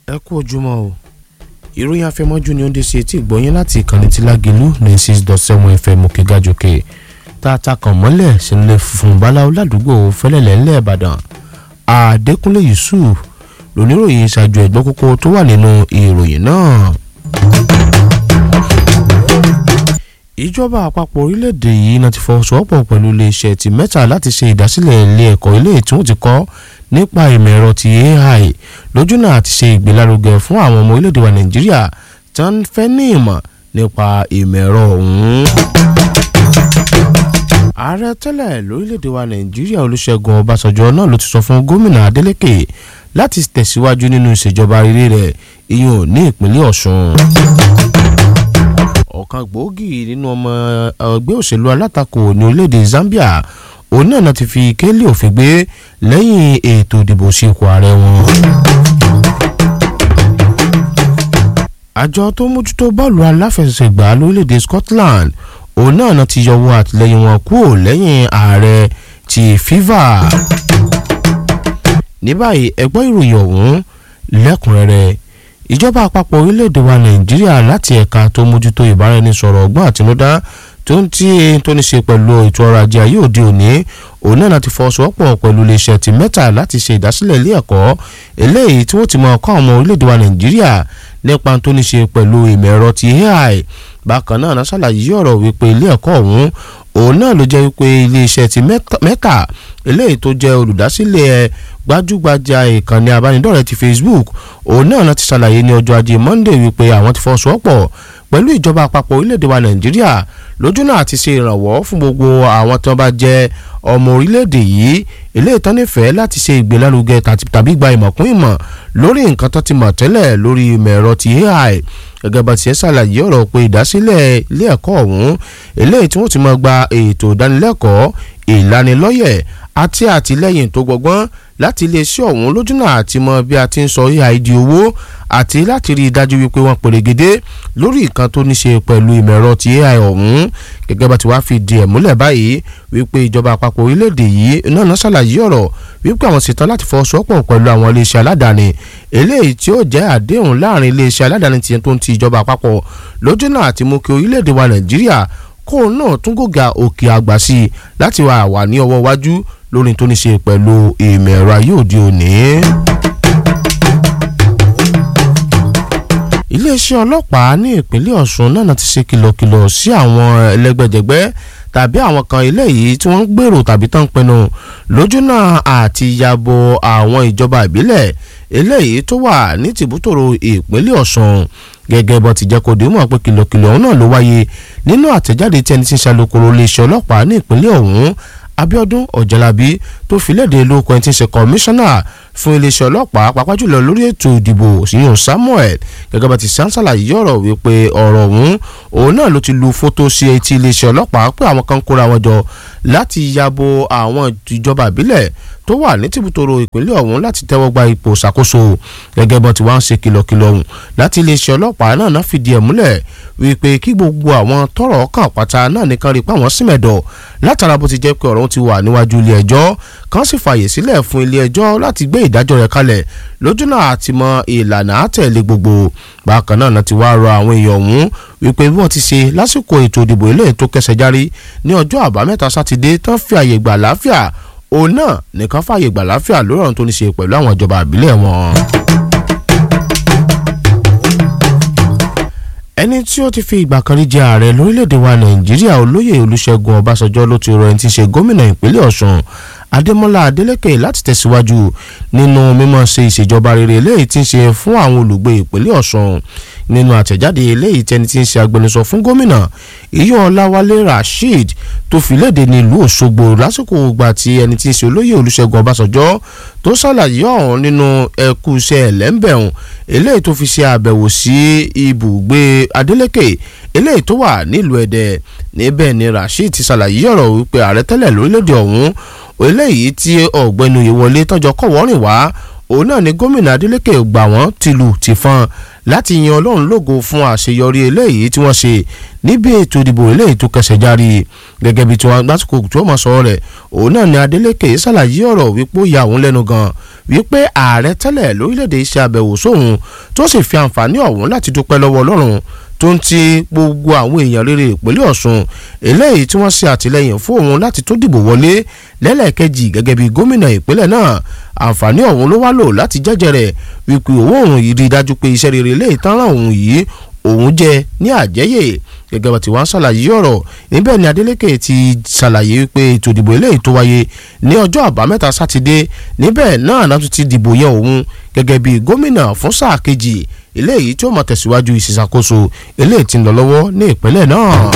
ẹ kú ojúmọ́ o ìròyìn afẹmọ́jú ni ó ń dé sí etí ìgbọ́yìn láti ìkànnì tí lágẹ̀lú ní six dot seven fm òkègájòkè tá a ta kàn mọ́lẹ̀ sílẹ̀ funfun báláwo ládùúgbò fẹ́lẹ́lẹ̀ ńlẹ̀ ìbàdàn àdékúnlé yusuf lóníròyìn ṣáájú ẹ̀gbọ́n kókó tó wà nínú ìròyìn náà. ìjọba àpapọ̀ orílẹ̀-èdè yìí náà ti fọwọ́sowọ́pọ̀ pẹ̀lú iléeṣẹ́ ti mẹ́ta láti ṣe ìdásílẹ̀ ilé ẹ̀kọ́ ilé tí wọ́n ti kọ́ nípa ìmọ̀ ẹ̀rọ ti ai lójúnà àti ṣe ìgbélárugẹ fún àwọn ọmọ orílẹ̀-èdè wa nàìjíríà tí wọ́n fẹ́ ní ìmọ̀ nípa ìmọ̀ ẹ̀rọ ọ̀hún. ààrẹ tẹ́lẹ̀ lórílẹ̀-èdè wa nàìjíríà olúṣẹ́gun ọbásanjọ́ náà ló ti sọ fún gómìnà adeleke láti tẹ̀síwájú nínú ìṣèjọba rere rẹ̀ ìyún ní ìpínlẹ̀ ọ̀ṣun ọ̀kan gbòógì nínú ọmọ ẹgbẹ́ òṣèlú alátakò ní orílẹ̀-èdè Zambia òun náà náà ti fi kélé òfin gbé lẹ́yìn ètò ìdìbò sí ipò ààrẹ wọn. àjọ tó mójútó bọ́ọ̀lù aláfẹsẹ̀gbá lórílẹ̀-èdè Scotland òun náà náà ti yọwọ́ àtìlẹ́yìn wọn kúrò lẹ́yìn ààrẹ ti FIFA. ní báyìí ẹgbẹ́ ìròyìn ọ̀hún lẹ́kùnrẹ́rẹ́ ìjọba àpapọ̀ orílẹ̀-èdè wa nàìjíríà láti ẹ̀ka tó mójútó ìbáraẹnisọ̀rọ̀ ọgbọ́n àtinúdá tó ń tí tó ní ṣe pẹ̀lú ètò ọrọ̀ ajé ayé òde òní òun náà ti fọwọ́sowọ́pọ̀ pẹ̀lú iléeṣẹ́ ti mẹ́ta láti ṣe ìdásílẹ̀ ilé ẹ̀kọ́ eléyìí tí wọ́n ti máa kọ́ àwọn ọmọ orílẹ̀-èdè wa nàìjíríà nípa tó ní ṣe pẹ̀lú ìmọ̀ ẹ̀rọ ti AI bákan náà náà ṣàlàyé ọ̀rọ̀ wípé ilé ẹ̀kọ́ ọ̀hún òun náà ló jẹ́ wípé iléeṣẹ́ ti mẹ́ta eléyìí tó jẹ́ olùdásílẹ̀ gbajúgbajà ìkànnì abánidọ́rẹ̀ẹ́ ti Facebook òun náà láti ṣàlàyé ní ọjọ́ ajé Monday wípé àwọn ti fọwọ́sowọ́pọ̀ pẹ̀lú ìjọba àpapọ̀ orílẹ̀-èdè wa Nàìjíríà lójú náà ti ṣe ìrànwọ́ fún gbogbo àwọn tó bá jẹ́ ọmọ orílẹ̀-èdè yìí eléyìí tán nífẹ̀ẹ́ láti ṣe ìgbélárugẹ tàbí gba ìmọ̀kún ìmọ̀ lórí nǹkan tó ti mọ̀ tẹ́lẹ̀ lórí ìmọ̀ ẹ̀rọ ti AI gẹ́gẹ́ bá tiẹ̀ ṣàlàyé ọ̀rọ̀ pé ìdásílẹ̀ ilé ẹ̀kọ́ ọ̀hún eléyìí tí wọ́n ti máa gba ètò ìdánilẹ́kọ̀ọ́ ìlanilọ́yẹ̀ àti àtìlẹ́yìn tó gbọgbọ́n láti iléeṣẹ́ ọ̀hún lójúnà àti mọ bí a ti ń sọ AI di owó àti láti rí i dájú wípé wọ́n pèrègede lórí nǹkan tó ní ṣe pẹ̀lú ìmọ̀ ẹ̀rọ ti AI ọ̀hún gẹ́gẹ́ bá ti wá fi di ẹ̀ múlẹ̀ báyìí wípé ìjọba àpapọ̀ orílẹ̀-èdè yìí náà náà ṣàlàyé ọ̀rọ̀ wípé àwọn ṣetán láti fọwọ́sowọ́pọ̀ pẹ̀lú àwọn iléeṣẹ́ aládàáni eléyìí tí ó jẹ́ àdéhùn láàrin iléeṣẹ́ aládàáni tiẹ̀ tó ń ti ìjọba àpapọ̀ lójúnà àti mú kí orílẹ̀-èdè wa Nàìjíríà kóun náà tún gògà òkè àgbà sí i láti wà wà ní ọwọ́ iwájú lórí tó ní ṣe pẹ̀lú ìmọ̀ ẹ̀rọ ayé òde òní. iléeṣẹ́ ọlọ́pàá ní ìpínlẹ̀ Ọ̀ṣun náà ti ṣe kìlọ̀kìlọ̀ sí àwọn ẹlẹ́gbẹ́jẹgbẹ́ tàbí àwọn kan eléyìí tí wọ́n ń gbèrò tàbí tán ń pinnu lójúnà àti yàbò àwọn ìjọba ìbílẹ̀ eléyìí tó wà ní tìbútòrò ìpínlẹ̀ Ọ̀ṣun gẹ́gẹ́ bó ti jẹ́ kó dé mọ̀ pé kìlọ̀kìlọ̀ ọ̀hún náà ló wáyé nínú àtẹ̀jáde tí ẹni tí ń ṣàlùkòrò iléeṣẹ́ ọlọ́pàá ní ìpínlẹ̀ ọ̀hún Abíọ́dún Ọ̀jẹ̀lábí tó fi léde lóko ẹni tí ń ṣe kọmíṣánná fún iléeṣẹ́ ọlọ́pàá pàápàá jùlọ lórí ètò ìdìbò síyàn Samuel gẹ́gẹ́ bá ti ṣàǹṣàlàyé ọ̀rọ̀ wípé ọ̀rọ̀ ọ̀hún òun náà ló ti lu fótó sí etí iléeṣẹ́ ọlọ́pàá pé àwọn kan kóra wọn jọ láti yabo àwọn ìjọba ìbílẹ̀ tó wà ní tìbútòrò ìpínlẹ̀ ọ̀hún láti tẹ́wọ́ gba ipò ṣàkóso gẹ́gẹ́ bó ti wá ń ṣe kìlọ̀kìlọ̀ ọ̀hún láti iléeṣẹ́ ọlọ́pàá náà náà fìdí ẹ̀ múlẹ̀ wípé kí gbogbo àwọn tọ́rọ̀ kàn pátá náà nìkan rí pé àwọn símẹ̀dọ̀ látara bó ti jẹ́ pé ọ̀rọ̀ ti wà níwájú ilé ẹjọ́ kan sì fààyè sílẹ̀ fún ilé ẹjọ́ láti gbé ìdájọ́ rẹ̀ kalẹ̀ lójúnà àti mọ ìlànà àtẹ̀lé gbogbo bákan náà náà ti wá rọ àwọn èèyàn ọ̀hún wípé bí wọ́n ti ṣe lásìkò ètò ìdìbò ilé tó kẹsẹ̀ járí ní ọjọ́ àbámẹ́ta sátidé tán fi àyè gbà láfíà òun náà nìkan fààyè gbà láfíà lórí ọ̀run tó ní ṣe pẹ̀lú àwọn ìjọba àbílẹ̀ wọn. ẹni tí ó ti fi ìgbà kan rí jẹ ààrẹ lórílẹ̀‐èdè wa nàìjíríà olóyè olúṣẹ́gun ọbásanjọ́ ló ti rọ ẹni tí í ṣe gómìnà ìpínlẹ̀ ọ̀ṣun adémọ́lá adélékè láti tẹ̀síwájú nínú mímọ́ ṣe ìṣèjọba rere eléyìí tí ń ṣe fún àwọn olùgbé ìpínlẹ̀ ọ̀ṣun nínú àtẹ̀jáde eléyìí tẹni tí ń ṣe agbẹnusọ fún gómìnà iyọ̀ ọláwálé rasheed tó fi léde nílùú òṣogbo lásìkò ìgbà tí ẹni tí ń ṣe olóyè olúṣẹ́gun ọbásanjọ́ tó ṣàlàyé ọ̀hún nínú ẹkú iṣẹ́ ẹ̀lẹ́ńbẹ̀hún eléyìí tó fi ṣe àbẹ̀wò sí ibùgbé adeleke eléyìí tó wà nílùú ẹ̀dẹ̀ níbẹ̀ ni rasheed ti ṣàlàyé ọ̀rọ̀ wípé ààrẹ tẹ́lẹ̀ lórílẹ̀‐èdè ọ̀hún eléyìí tí ọ̀gbẹ́ni oyèwọlé tọ́jọ́ kọ̀wọ́rìn wá òun náà ni gómìnà Adeleke gbà wọ́n tìlù tìfọn láti yan Ọlọ́run lógo fún àṣeyọrí eléyìí tí wọ́n ṣe níbi ètò ìdìbò eléyìí tó kẹsẹ̀ járí gẹ́gẹ́ bí tiwọn lásìkò tí wọ́n mọ̀ sọ̀rọ̀ rẹ̀ òun náà ni Adeleke ṣàlàyé ọ̀rọ̀ wípé ó ya òun lẹ́nu gan wípé ààrẹ tẹ́lẹ̀ lórílẹ̀‐èdè ṣe àbẹ̀wò sóhun tó sì fi àǹfààní ọ̀hún láti dúpẹ́ lọ́wọ́ Ọlọ́run tó ń ti gbogbo àwọn èèyàn rere ìpínlẹ̀ Ọ̀ṣun eléyìí tí wọ́n ṣe àtìlẹ́yìn fún òun láti tó dìbò wọlé lẹ́lẹ́kejì gẹ́gẹ́ bí gómìnà ìpínlẹ̀ náà àǹfààní ọ̀hún ló wá lò láti jẹ́jẹ́ rẹ̀ wípé owó òun yìí rí i dájú pé iṣẹ́ rere eléyìí tán ràn òun yìí òun jẹ ní àjẹyè gẹ́gẹ́ bá ti wá ń ṣàlàyé ọ̀rọ̀ níbẹ̀ ni Adeleke ti ṣàlàyé pé ètò ìdìbò eléyìí tó wáyé ní ọjọ́ àbámẹ́ta sátidé níbẹ̀ náà náà tún ti dìbò yẹn òun gẹ́gẹ́ bí gómìnà fún sáà kejì eléyìí tí ó máa tẹ̀síwájú ìṣàkóso eléyìí tí ń lọ lọ́wọ́ ní ìpínlẹ̀ náà.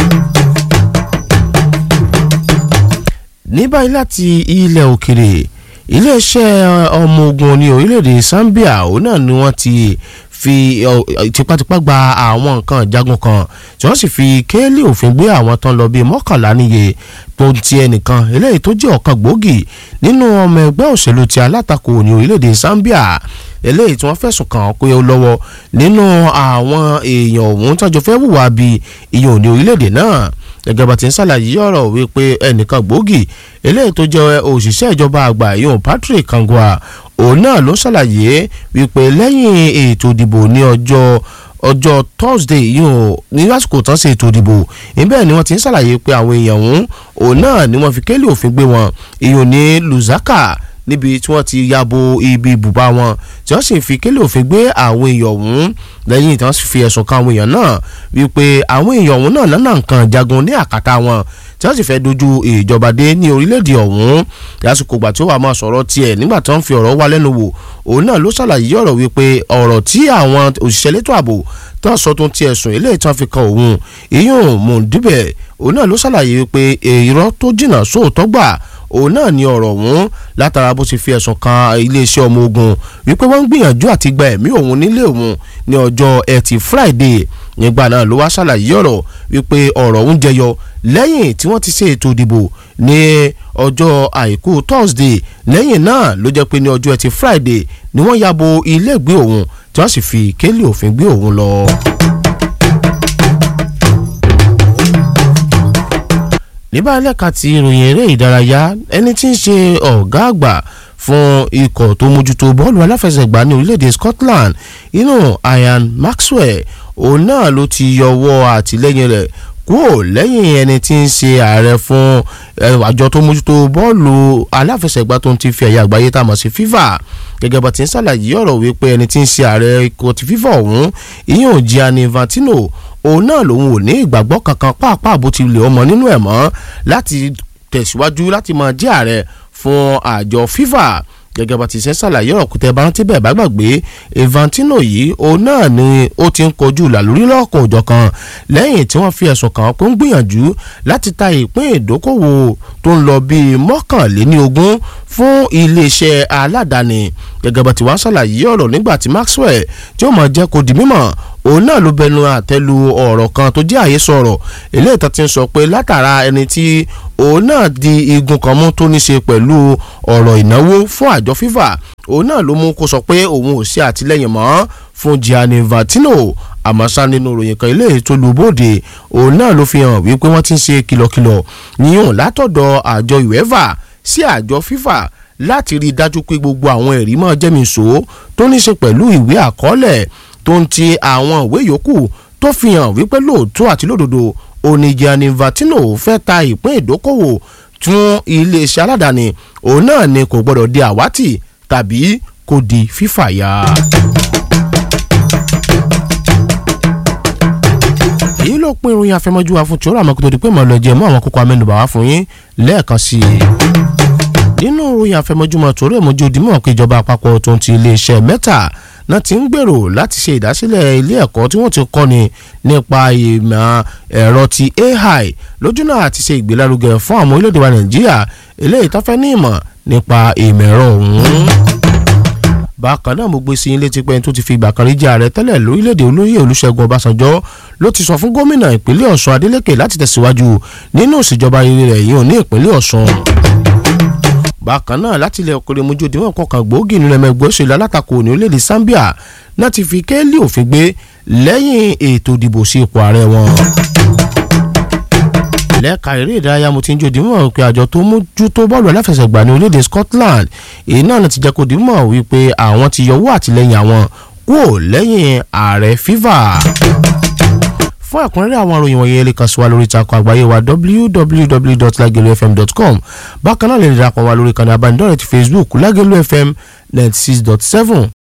ní báyìí láti ilẹ̀ òkèrè iléeṣẹ́ ọmọ ogun ní orílẹ̀-èdè Zambia òun náà ni wọ́n ti fi tipátipá gba àwọn nǹkan ìjagun kan tí wọ́n sì fi kéèlì òfin gbé àwọn tán lọ bíi mọ́kànlá níye tó ń ti ẹnìkan eléyìí tó jẹ́ ọ̀kan gbòógì nínú ọmọ ẹgbẹ́ òṣèlú ti alátakò ní orílẹ̀-èdè Zambia eléyìí tí wọ́n fẹ̀sùn kàn án pé ó lọ́wọ́ nínú àwọn èèyàn ọ̀hún tọ́jọ́ fẹ́ hùwà bíi ìyẹn ní orílẹ̀-èdè náà gẹ́gẹ́ bá ti ń ṣàlàyé ọ̀rọ̀ wípé ẹnìkan gbòógì eléyìí tó jẹ́ òṣìṣẹ́ ìjọba àgbà ìyẹn Patrick Kangwa òun náà ló ṣàlàyé wípé lẹ́yìn ètò ìdìbò ní ọjọ́ ọjọ́ Thursday yóò ní lásìkò tán ṣe ètò ìdìbò níbẹ̀ ni wọ́n ti ń ṣàlàyé pé àwọn èèyàn ọ̀hún òun náà ni wọ́n fi kélé òfin gbé wọn ìyẹn ní Lusaka níbi tí wọ́n ti ya bo ibi ibùba wọn tí wọ́n sì fi kélé òfin gbé àwọn èèyàn ọ̀hún lẹ́yìn tí wọ́n sì fi ẹ̀sùn kan àwọn èèyàn náà wípé àwọn èèyàn ọ̀hún náà lọ́nà nǹkan jagun ní àkàtà wọn tí wọ́n sì fẹ́ dojú ìjọba dé ní orílẹ̀-èdè ọ̀hún lásìkò ìgbà tí ó wà máa sọ̀rọ̀ tiẹ̀ nígbà tí wọ́n fi ọ̀rọ̀ wá lẹ́nu wò òun náà ló ṣàlàyé ọ̀rọ̀ wípé ọ̀rọ̀ tí àwọn òṣìṣẹ́ létò ààbò tó ń sọ tó ń ti ẹ̀sùn eléyìí tí wọ́n fi kan òun ìyún mọ̀ọ́dúbẹ̀ òun náà ló ṣàlàyé wípé irọ́ tó jìnnà sóòótọ́ gbà òun náà ní ọ̀rọ̀ ọ̀hún látara bó ti fi ẹ̀sùn kan iléeṣẹ́ ọmọ ogun wípé wọ́n ń gbìyànjú àti gba ẹ̀mí òun nílé òun ní ọjọ́ ẹtì Friday nígbà náà ló wá ṣàlàyé ọ̀rọ̀ wípé ọ̀rọ̀ ọ̀hún jẹyọ lẹ́yìn tí wọ́n ti ṣe ètò ìdìbò ní ọjọ́ àìkú Thursday lẹ́yìn náà ló jẹ́ pé ní ọjọ́ ẹtì Friday ni wọ́n ya bo ilé ìgbé òun tí wọ́n sì fi kélé òfin gbé òun lọ. níbà lẹ́ka ti ìròyìn eré ìdárayá ẹni tí ń ṣe ọ̀gá àgbà fún ikọ̀ tó mójútó bọ́ọ̀lù aláfẹsẹ̀gbá ní orílẹ̀-èdè Scotland inú Ian Maxwell òun náà ló ti yọwọ́ àtìlẹ́yìn rẹ̀ kúrò lẹ́yìn ẹni tí ń ṣe ààrẹ fún àjọ tó mójútó bọ́ọ̀lù aláfẹsẹ̀gbá tó ń ti fi ẹ̀yà àgbáyé tá a mọ̀ sí FIFA gẹ́gẹ́ bá ti ń ṣàlàyé ọ̀rọ̀ wípé ẹni tí ń ṣe ààrẹ ikọ̀ ti FIFA ọ̀hún ìyẹn Gianni Infantino òun náà lòun ò ní ìgbàgbọ́ kankan pàápàá bó ti lè ọmọ nínú ẹ̀ mọ́ láti tẹ̀síwájú láti máa jẹ́ ààrẹ fún àjọ FIFA gẹ́gẹ́ bá ti ṣe ṣàlàyé ọ̀rọ̀ kùtẹ́ bá rántí bẹ́ẹ̀ bá gbàgbé Infantino yìí òun náà ni ó ti ń kojú làlórí lọ́kàn òjọ̀kan lẹ́yìn tí wọ́n fi ẹ̀sùn kàn án pé ń gbìyànjú láti ta ìpín ìdókòwò tó ń lọ bíi mọ́kànléní ogún fún iléeṣẹ́ aládàáni gẹ́gẹ́ bá ti wá ṣàlàyé ọ̀rọ̀ nígbà tí Maxwell tí ó mọ̀ jẹ́ kó di mímọ̀ òun náà ló bẹnu àtẹ́lu ọ̀rọ̀ kan tó jẹ́ àhesọ ọ̀rọ̀ eléyìí tó ti ń sọ pé látara ẹni tí òun náà di igun kan mú tó ní ṣe pẹ̀lú ọ̀rọ̀ ìnáwó fún àjọ FIFA òun náà ló mú kó sọ pé òun ò ṣe àtìlẹ́yìn mọ́ fún Gianni Infantino àmọ́ sá nínú ìròyìn kan eléyìí tó lu bóde òun náà ló fi hàn wípé wọ́n ti ń ṣe kìlọ̀kìlọ̀ níyùn látọ̀dọ̀ àjọ UEFA sí àjọ FIFA láti rí i dájú pé gbogbo àwọn ẹ̀rí mọ́ jẹ́mìíṣó tó ní ṣe pẹ̀lú ìwé àkọọ́lẹ̀ tó ń ti àwọn ìwé yòókù tó fi hàn wípé lóòótọ́ àti lódodo òní Gianni Infantino fẹ́ ta ìpín ìdókòwò tún iléeṣẹ́ aládàáni òun náà ni kò gbọ́dọ̀ di àwátì tàbí kò di fífàyà. èyí ló pín ìròyìn àfẹmọ́jú wa fún tí ó rà mọ́ kó tó di pé màá lọ jẹ mọ́ àwọn kókó amẹ́nubà wá fún yín lẹ́ẹ̀kan sí i nínú ìròyìn àfẹmọ́júmọ́ torí èmójú òdìmọ̀ pé ìjọba àpapọ̀ tó ń ti iléeṣẹ́ mẹ́ta náà ti ń gbèrò láti ṣe ìdásílẹ̀ ilé ẹ̀kọ́ tí wọ́n ti kọ́ni nípa ìmọ̀ ẹ̀rọ ti AI lójúnà àti ṣe ìgbélárugẹ fún àwọn orílẹ̀-èdè wa Nàìjíríà eléyìí tó fẹ́ ní ìmọ̀ nípa ìmọ̀ ẹ̀rọ ọ̀hún. bákan náà mo gbé sí ilé tipẹ́ tó ti fi ìgbà kan rí jẹ́ ààrẹ tẹ́lẹ̀ lórílẹ̀‐èdè olóyè Olúṣẹ́gun Ọbásanjọ́ ló ti sọ fún gómìnà ìpínlẹ̀ Ọ̀ṣun Adélékè láti tẹ̀síwájú nínú ìṣèjọba rere rẹ̀ yìí ò ní ìpínlẹ̀ Ọ̀ṣun bákan náà láti ilẹ̀ òkèrè mojú òdiwọ̀n kọkàn gbòógì nínú ẹ̀mẹ́ ẹgbẹ́ òṣèlú alátakò ní orílẹ̀-èdè Zambia náà ti fi kéèlì òfin gbé lẹ́yìn ètò ìdìbò sí ipò ààrẹ wọn lẹ́ka eré ìdárayá mo ti ń jòdì mọ̀ pé àjọ tó mójútó bọ́ọ̀lù aláfẹsẹ̀gbá ní orílẹ̀-èdè Scotland èyí náà ti jẹ́ kó di mọ̀ wípé àwọn ti yọwọ́ àtìlẹ́yìn àwọn kúrò lẹ́yìn ààrẹ FIFA fún ẹ̀kúnrẹ́rẹ́ àwọn ìròyìn wọ̀nyí ẹ lè kàn sí wa lórí ìtàkùn àgbáyé wa www.lagelufm.com bákan náà lè darapọ̀ wa lórí ìkànnì abánidọ́rẹ̀ẹ́ ti Facebook Lagelu FM ninety six dot seven